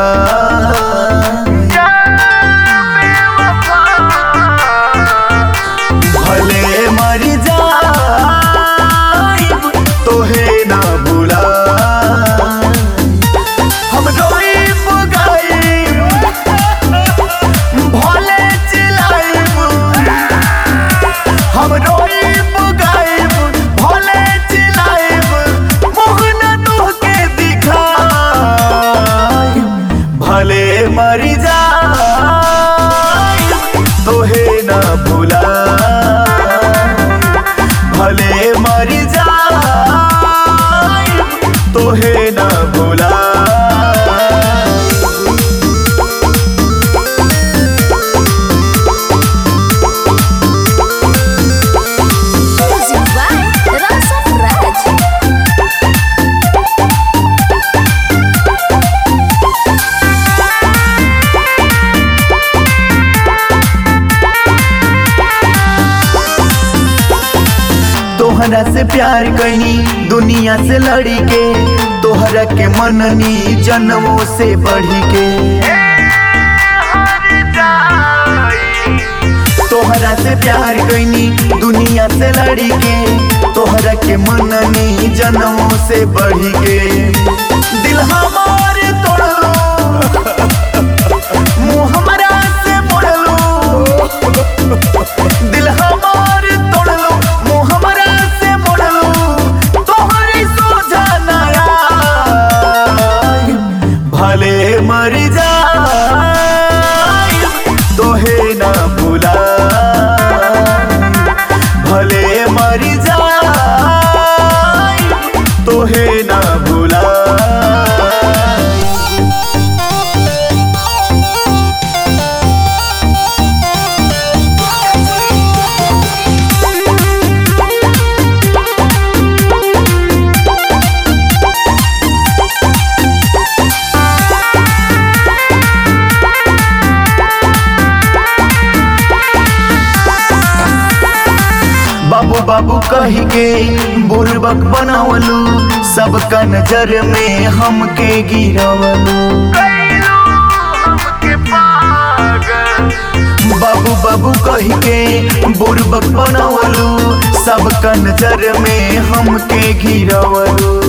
भले मर जाइब तोहे ना भुला हम रोइब गाइब भले चिल्लाइब हम रोइब गाइब भले चिल्लाइब मुँह न तोहके दिखाइब भले मर जाइब तोहे ना भुला भले मर जाइब तोहे ना भुला Music by Rasa Raj. तोहरा से प्यार कैनी दुनिया से लड़ी के तोहरा के मननी जन्मों से बढ़ी के तोहरा से प्यार कैनी दुनिया से लड़ी के तोहरा के मननी जन्मों से बढ़ी के दिल हमार तोड़लो मुँह हमरा से मोड़लो दिल हमार तोड़लो मुँह हमरा से मोड़लो तोहरी सोझा नया भले मर जाए तोहे ना भुला भले मर जाए तोहे ना भुला बाबू बाबू कह के बुरबक बनावलू सबका नजर में हमके गिरवलू बाबू बाबू कह के बुरबक बनावलू सबका नजर में हमके गिरवलू